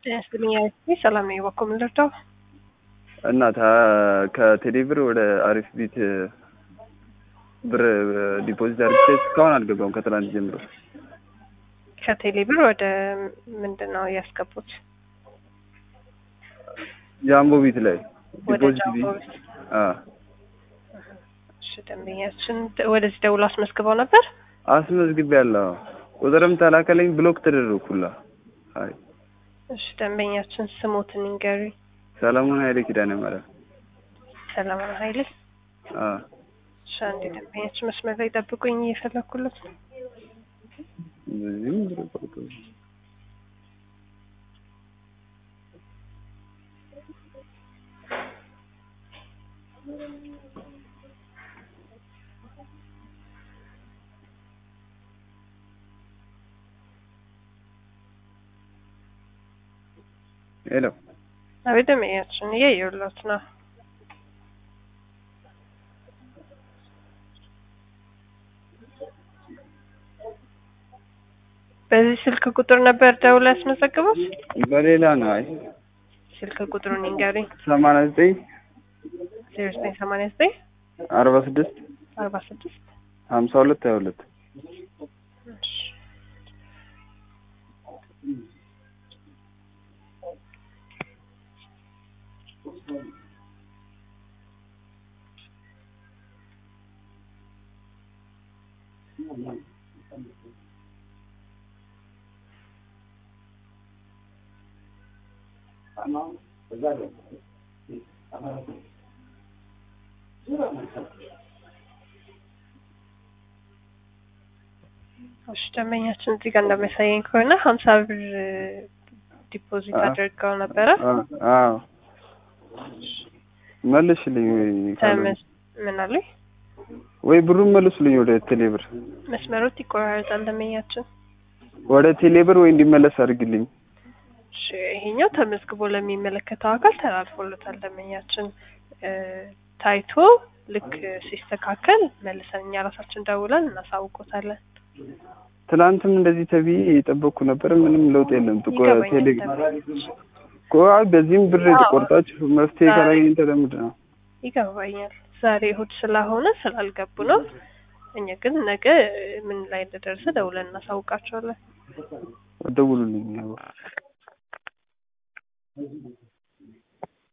ጤና ይስጥልኝ አሪፍ ሰላም ነኝ። እባክዎ ምን ልርዳው? እና ከቴሌ ብር ወደ አሪፍ ቤት ብር ዲፖዚት አድርጌ እስካሁን አልገባም ከትላንት ጀምሮ። ከቴሌ ብር ወደ ምንድን ነው ያስገቡት? ጃምቦ ቤት ላይ ወደ ዲፖዚት ጃምቦ ቤት ቤት። አ እሺ ደንበኛችን ወደዚህ ደውሎ አስመዝግበው ነበር? አስመዝግቤያለሁ። ቁጥርም ተላከለኝ ብሎክ ተደረኩላ። አይ እሺ ደንበኛችን ስሞትን ይንገሩኝ። ሰለሞን ኃይሌ ኪዳነ ማርያም። ሰለሞን ኃይሌ። አ እሺ አንዴ ደንበኛችን መስመር ላይ ጠብቁኝ እየፈለኩለት ነው። በዚህም ብር ቆርጦ ሄሎ አቤት ደንበኛችን እያየሁለት ነው። በዚህ ስልክ ቁጥር ነበር ደውሎ ያስመዘግቡት? በሌላ ነው። አይ ስልክ ቁጥሩን ይንገሩኝ። ሰማንያ ዘጠኝ ዜሮ ዘጠኝ ሰማንያ ዘጠኝ አርባ ስድስት አርባ ስድስት ሀምሳ ሁለት ሀያ ሁለት እሺ እሺ ደንበኛችን እዚህ ጋር እንደሚያሳየኝ ከሆነ ሀምሳ ብር ዲፖዚት አ- አድርገው ነበረ። አዎ መልሽልኝ ወይ ካልሆነ ተመስ ምን አሉኝ? ወይ ብሩን መልሱልኝ ወደ ቴሌብር መስመሮት ይቆራረጣል ደንበኛችን። ወደ ቴሌብር ወይ እንዲመለስ አድርግልኝ። እሺ ይሄኛው ተመዝግቦ ለሚመለከተው አካል ተላልፎለታል። ደንበኛችን እ ታይቶ ልክ ሲስተካከል መልሰን እኛ ራሳችን ደውለን እናሳውቆታለን። ትናንትም እንደዚህ ተብዬ የጠበቅኩ ነበር። ምንም ለውጥ የለም። ጥቆ ቴሌ ይገባኛል። እኮ አይ በዚህም ብር አዎ። የተቆርጣችሁ መፍትሄ ካላገኘን ተለምድ ነው። ይገባኛል። ዛሬ እሑድ ስለሆነ ስላልገቡ ነው። እኛ ግን ነገ ምን ላይ እንደደረሰ ደውለን እናሳውቃቸዋለን። ደውሉልኝ። ያው